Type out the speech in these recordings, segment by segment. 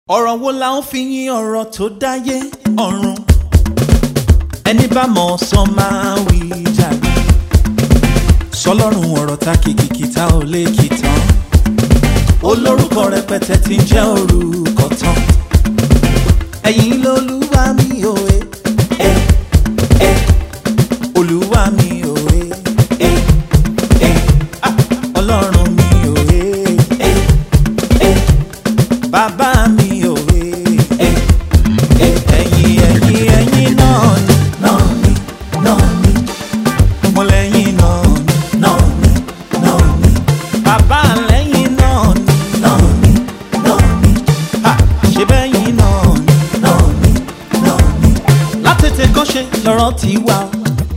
ọ̀rọ̀ wo la ń fi yín ọ̀rọ̀ tó dáyé ọ̀run ẹni bá mọ̀ sọ máa wí jàre sọlọ́run ọ̀rọ̀ ta kìkìkì ta ò lè kì tán olórúkọ rẹpẹtẹ tí ń jẹ́ orúkọ tán ẹ̀yin lolúwa mi ò ẹ ẹ ẹ olúwa mi ò ẹ ẹ ẹ ah, ọlọ́run mi ò ẹ ẹ ẹ bàbá mi ò ẹ ẹ ẹ ẹ̀yin ẹ̀yin ẹ̀yin náà ni náà ni náà ni mo lẹ́yìn náà ni náà ni náà ni bàbá lẹ́yìn náà ni náà ni náà ni ha ṣe bẹ́yìn náà ni náà ni náà ni látètè kọ́ṣe lọ́rọ̀ tí wà ó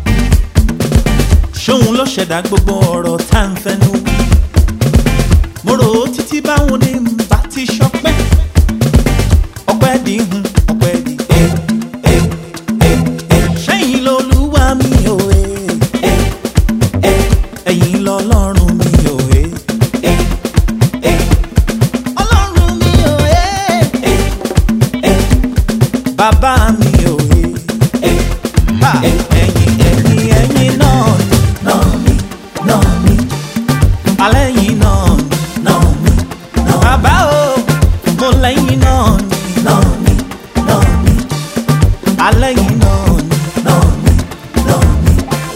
ṣóun ló ṣẹ̀dá gbogbo ọ̀rọ̀ tá à ń fẹnu wí mo rò ó títí báwo ni n bá ti ṣọpẹ́ ọpẹ́ di hun ọpẹ́ di ẹ ẹ ẹ ẹ ṣẹ́yìn lolúwa mi ò ẹ ẹ ẹ ẹ̀yìn lọ́lọ́run mi ò ẹ ẹ ẹ ọlọ́run mi ò ẹ ẹ ẹ bàbá mi ò ẹ ẹ ha ẹ̀yìn ẹ̀yìn ẹ̀yìn náà ni náà ni náà ni alẹ́ yìí náà ni náà ni náà bàbá o mo lẹ́yìn náà ni náà ni náà ni alẹ́ yìí náà ni náà ni náà ni.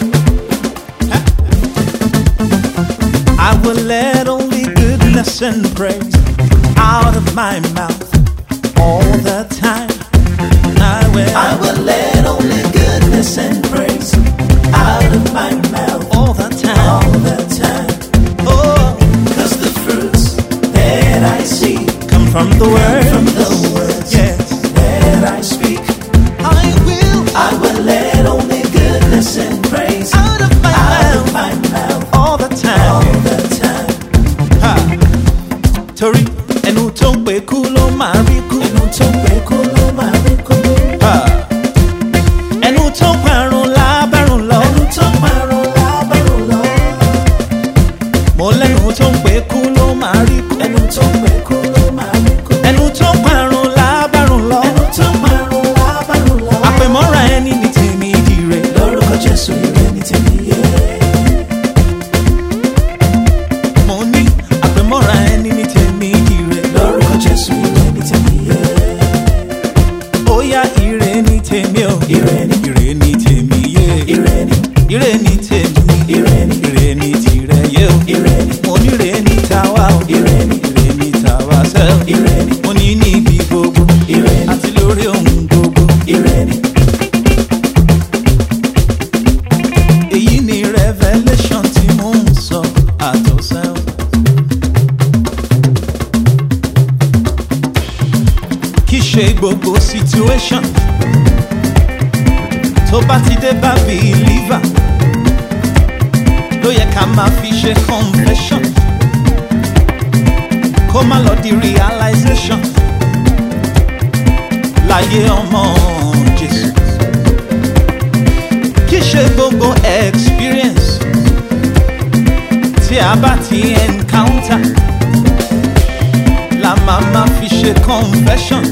I will let only goodness and praise out of my mouth all the time. I will, I will let only goodness and praise out of my mouth all the time. all the time. Oh, Cause the fruits that I see come from the word. from the words Yes, that I speak, I will I will let only goodness and praise out of my out mouth of my mouth all the time. all the time. Ha. Torí ẹnu tó ń pè kú ló máa rí kú. Inú tó pé kó ló máa rí kó. Ha. Ẹnu tó parun lábàrún lọ. Ẹnu tó parun lábàrún lọ. Mo lẹ́nu tó ń pè kú ló máa rí kú. Ẹnu tó pé kó ló máa rí kó. Ẹnu tó parun lábàrún lọ. Ẹnu tó parun lábàrún lọ. Àpèmọ́ra ẹni ní tèmi dire. Lórúkọ Jésù ìrẹ́ ní tèmi yé. Mo ní àpèmọ́ra ẹni ní tèmi dire. Lórúkọ Jésù ìrẹ́ ní tèmi yé. Ó yá ire ní tèmi o. Ire ni. Ire ní tèmi yé. Ire ni, Ire ní tèmi. ire ni, Ire ní tìrẹ yé o. ire ni, Mo ní ire ní tàwa o. ire ni, Ire ní tàwa sẹ́ o. ire ni, Mo ní níbi gbogbo. ire ni, Àti lórí ohun gbogbo. ire ni. Èyí ni revelation tí mò ń sọ àtọ̀sẹ́ o. Kì í ṣe gbogbo situation tó bá ti dé bá believer ló yẹ ká máa fi ṣe confession kó má lọ di realization láyé ọmọ Jésù kì í ṣe gbogbo experience tí a bá ti encounter la máa ma fi ṣe confession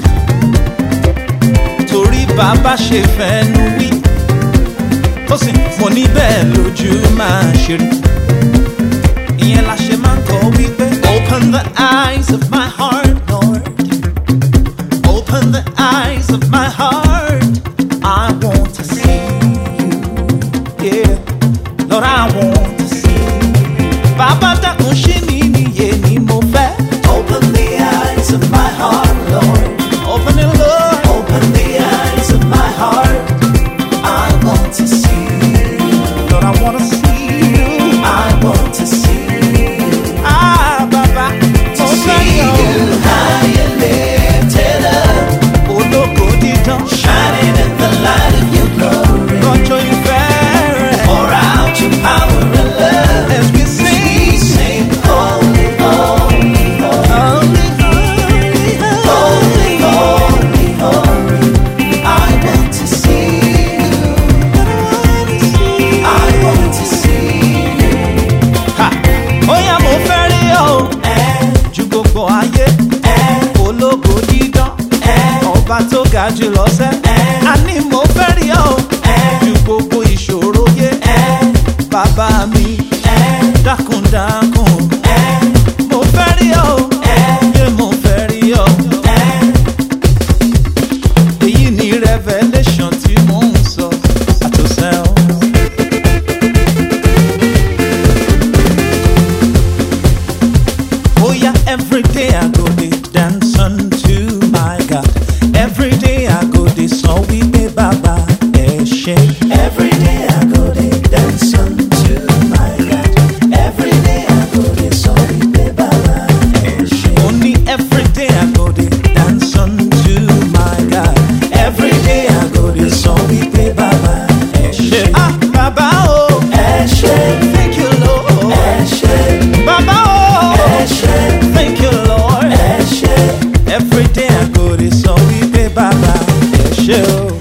torí bàbá ṣe fẹ́nu wí ó sì mo ní bẹ́ẹ̀ lójú máa ṣe rí ìyẹn la ṣe máa ń kọ wípé open the eyes of my heart lord open the eyes of my heart i want to see you yeah lord i want to see you bàbá dákun ṣí mi níyè ni mo fẹ́ Open the eyes of my heart, Lord. open it lord Open the eyes of my heart. I want to see you. lord i want to see you I want to see you. ah bàbá To mo see fẹ́ yọ you high and lifted up, ológo dídán shining ọba tó ga jù lọ́sẹ̀. àní mo fẹ́ rí ọ ju gbogbo ìṣòro yé. bàbá mi dákúndákùn. mo fẹ́ rí ọ yé mo fẹ́ rí ọ. èyí ni revelation tí mò ń sọ àtòsẹ́ ọ. Oh yeah, every day I go dey dance unto my God. Every day I go dey sọ wípé bàbá ẹ ṣé. Every day I go dey dance unto my God. Every day I go dey sọ wípé bàbá ẹ ṣé. Ó ní every day I go dey dance unto my God. Every day I go dey sọ wípé bàbá ẹ ṣé. Ah, bàbá o, Ẹ ṣé, thank you Lord. ẹ ṣé, Bàbá o, ẹ ṣé, thank you Lord. ẹ ṣé. Every day I go dey sọ wípé bàbá ẹ ṣé o.